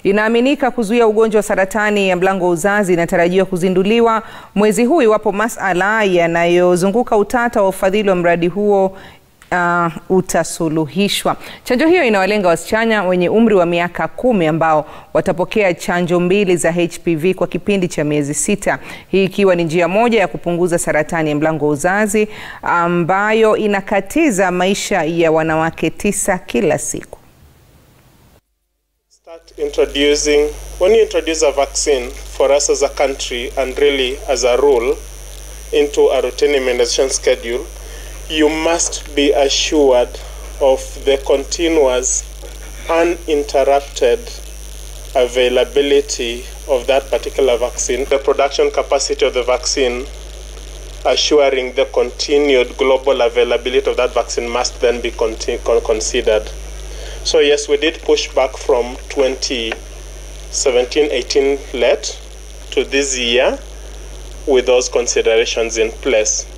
inaaminika kuzuia ugonjwa wa saratani ya mlango wa uzazi inatarajiwa kuzinduliwa mwezi huu iwapo masala yanayozunguka utata wa ufadhili wa mradi huo Uh, utasuluhishwa. Chanjo hiyo inawalenga wasichana wenye umri wa miaka kumi ambao watapokea chanjo mbili za HPV kwa kipindi cha miezi sita. Hii ikiwa ni njia moja ya kupunguza saratani ya mlango wa uzazi ambayo inakatiza maisha ya wanawake tisa kila siku. Start introducing when you introduce a vaccine for us as a country and really as a rule into a routine immunization schedule you must be assured of the continuous uninterrupted availability of that particular vaccine, the production capacity of the vaccine, assuring the continued global availability of that vaccine must then be con considered. So yes, we did push back from 2017-18 late to this year with those considerations in place.